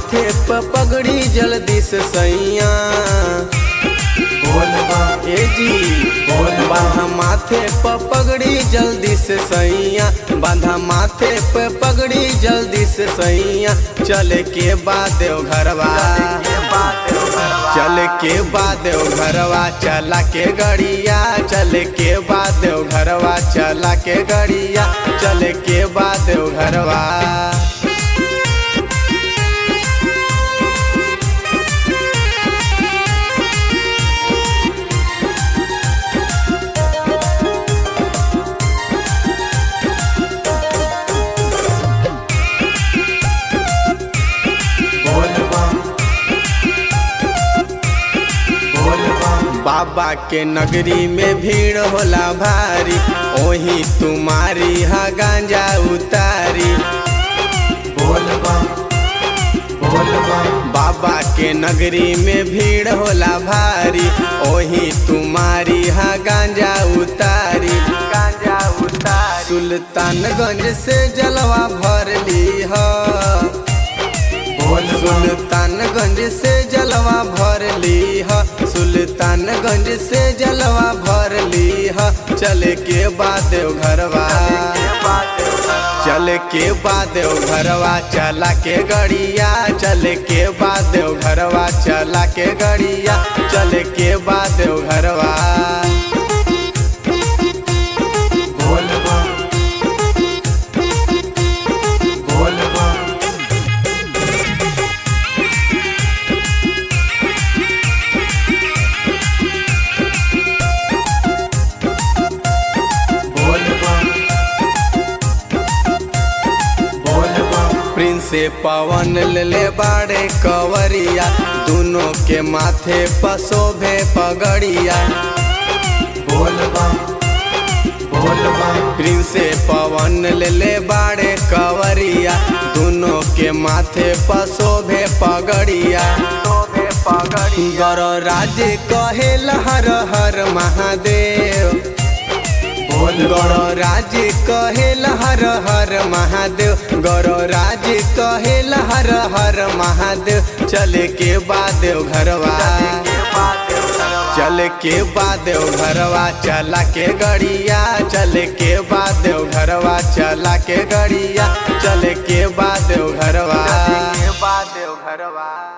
माथे प पगड़ी जल्दी से सैया ए जी बांधा माथे प पगड़ी जल्दी से सैया बांधा माथे प पगड़ी जल्दी से सैया चले के बाद देव घरवा चल के बाद देव घरवा चला के गड़िया चल के बाद देव घरवा चला के गड़िया चल के बाद देव घरवा बाबा के नगरी में भीड़ होला भारी ओही तुम्हारी हा गांजा उतारी बाबा के नगरी में भीड़ होला भारी ओही तुम्हारी हा गांजा उतारी गांजा उतारी सुल्तानगंज से जलवा भर ली है सुल्तानगंज से जलवा भर ली ह सुल्तानगंज से जलवा भर ली ह चले के बाद देव घरवा चल के बाद देव घरवा चला के गड़िया चल के बाद देव घरवा चला के गड़िया चल के बाद देव घरवा प्रिंस पवन ले बाड़े कवरिया दोनों के माथे पसोभे पगड़िया प्रिंस पवन ले बाड़े कवरिया दोनों के माथे पसोभे पगड़िया गौर राज कहे हर हर महादेव गौर राज कहेल हर हर महादेव गौर राज कहेल हर हर महादेव चले के बाद घरवा चल के बाद घरवा चला के गड़िया चल के बाद घरवा चला के गड़िया चल के बाद घरवा बाद घरवा